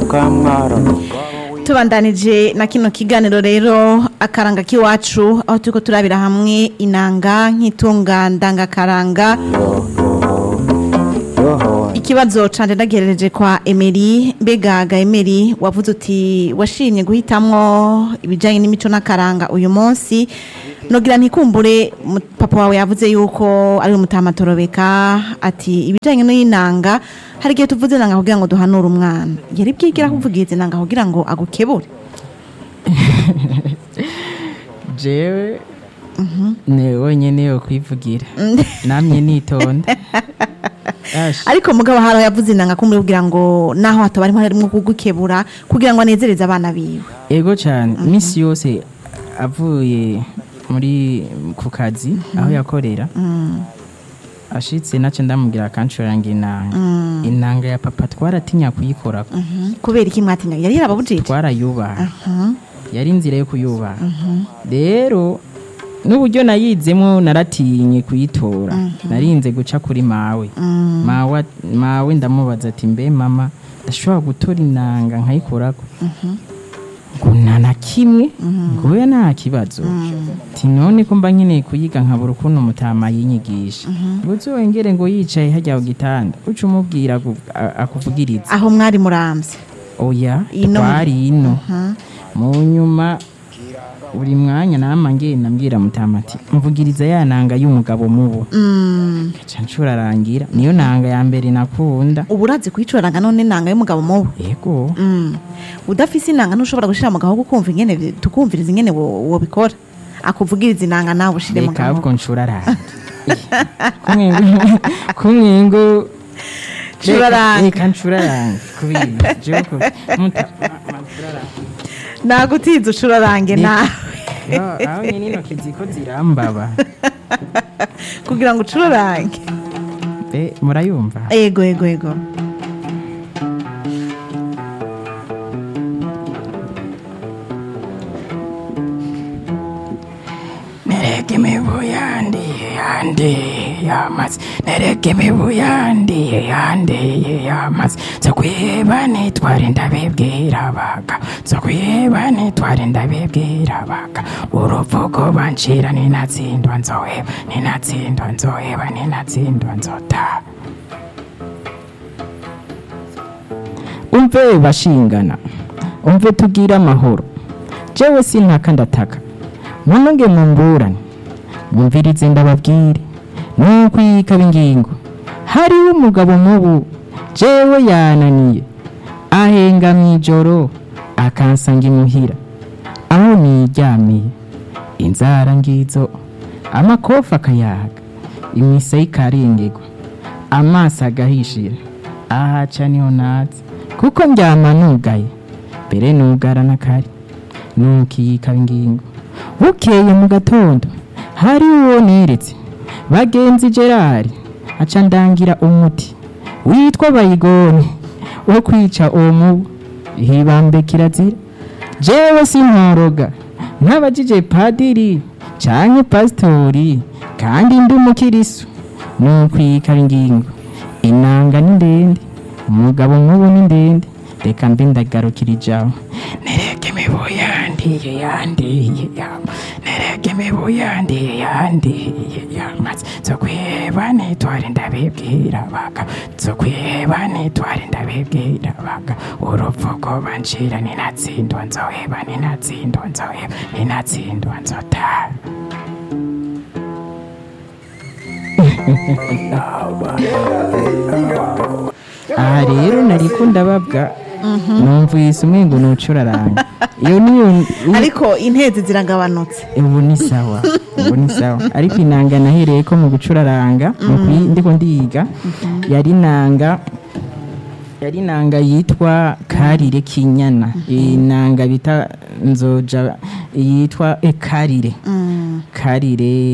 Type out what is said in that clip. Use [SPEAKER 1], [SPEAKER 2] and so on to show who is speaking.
[SPEAKER 1] tubandanije na kino kiganiro rero akaranga k'iwacu aho turiko turabira hamwe inanga nk'itunga ndangakaranga ikibazo canje ndagerereje kwa Emery mbega ga Emery wavuze uti washimye guhitamwo ibijanye n'imico n'akaranga uyu munsi nogira ntikumbure mu- papa wawe yavuze yuko ari umutamatorobeka ati ibijanye n'inanga hari igihe tuvuze nanga kugira ngo duhanure umwana yari bwigira kuvugiza inanga kugira ngo agukebure
[SPEAKER 2] jewe ni wenyine yo kwivugira namye nitonda Ash,
[SPEAKER 1] ariko mugabo haraho yavuze inanga kumbure kugira ngo naho hataba harimo harimo kugukebura kugira ngo anezereze abana biwe
[SPEAKER 2] ego cyane iminsi yose avuye muri ku kazi aho yakorera ashitse nace ndamubwira akancuranga inanga inanga ya papa twaratinya kuyikora
[SPEAKER 1] kubera iki mwatinya yari yarababujije
[SPEAKER 2] twarayubaha yari inzira yo kuyubaha rero n'uburyo nayizemo naratinye kuyitora narinze guca kuri mawe mawe mawe ndamubaza ati mbe mama ndashobora gutora inanga nkayikorako ngo nta na kimwe ngo we nta kibazo ati none ko mba nkeneye kuyiga nkabura ukuntu mutama yinyigisha ngo uzongere ngo yicaye hajya ku gitanda uca umubwira agu- a- akuvugiriza
[SPEAKER 1] aho mwari muramvye
[SPEAKER 2] oya
[SPEAKER 1] Ino.
[SPEAKER 2] twari ino mu nyuma buri mwanya nama ngenda mbwira mutama ati mvugiriza ya nanga y'umugabo mubo
[SPEAKER 1] Mm.
[SPEAKER 2] ca ncurarangira niyo nanga ya mbere nakunda
[SPEAKER 1] ubu urazi kuyicuranga none inanga y'umugabo mubi
[SPEAKER 2] yego
[SPEAKER 1] Mm. udafise inanga ntushobora gushira mu gahogo kumva ingene bi- tukumviriza ingene wo- wobikora akuvugiriza inanga nawe ushire mu
[SPEAKER 2] reka
[SPEAKER 1] gahogo
[SPEAKER 2] ahubwo ncurarange kumwengo
[SPEAKER 1] Curarange.
[SPEAKER 2] reka ncurarange kubera jewe ku- muta- ma- ma- ncurarange.
[SPEAKER 1] nagutiza ucurarange
[SPEAKER 2] Reka.
[SPEAKER 1] nawe
[SPEAKER 2] Aho- aho nyine intoki ziko zirambaba
[SPEAKER 1] kugira ngo ucurarange
[SPEAKER 2] Eh, murayumva
[SPEAKER 1] ego ego ego
[SPEAKER 2] nereke imibu yandiye yandiye yamaze nereke imibu yandiye yandiye yamaze zo kwiheba nitware ndabibwira baga zo kwiheba nitware ndabibwira baga uruvugo bancira ninatsindwa nzoheba ninatsindwa nzoheba ninatsindwa nzotaha umve bashingana umve tubwire amahoro jewe sintaka ndataka munonge mumburane mwumvirize ndababwire nuko yikaba ingingo hariho umugabo mubu jewe yananiye ahenga mw'ijoro akansanga imuhira aho niryamiye inzara ngizo amakofa akayaga imisa ikarengerwa amaso agahishira ahaca niho natse kuko ndyama nugaye mbere nugara n'akari nukiyikaba ingingo bukeye mu gatondo hari uwo neretse bagenzi gerard aca ndangira umuti witwa bayigone wo kwica uwo mubu hibambe kirazira jewe sinkoroga nk'abajije padiri canke pasitori kandi ndi umukirisu nukwikaba ingingo inanga ni ndende umugabo nk'ubu ni ndende reka mbe ndagarukira ijambo nereke imibu yandiye yandiye yama nereke imibu yandiye yandiye yamaze zo kwiheba nitware ndabibwira baga zo kwiheba nitware ndabibwira baga uruvugo bancira ninatsindwa nzoheba ninatsindwa nzoheba ninatsindwa nzotaha aha rero nariko ndababwa numvise umwengo nucuraranga iyo niyo
[SPEAKER 1] ariko intezi ziragabanutse
[SPEAKER 2] ubu ni sawa ubu ni sawa ariko inanga nahereye ko mu gucuraranga mu kuyi- ndiko ndiga yari inanga yari inanga yitwa karire kinyana inanga bita nzoja yitwa eh, karire karire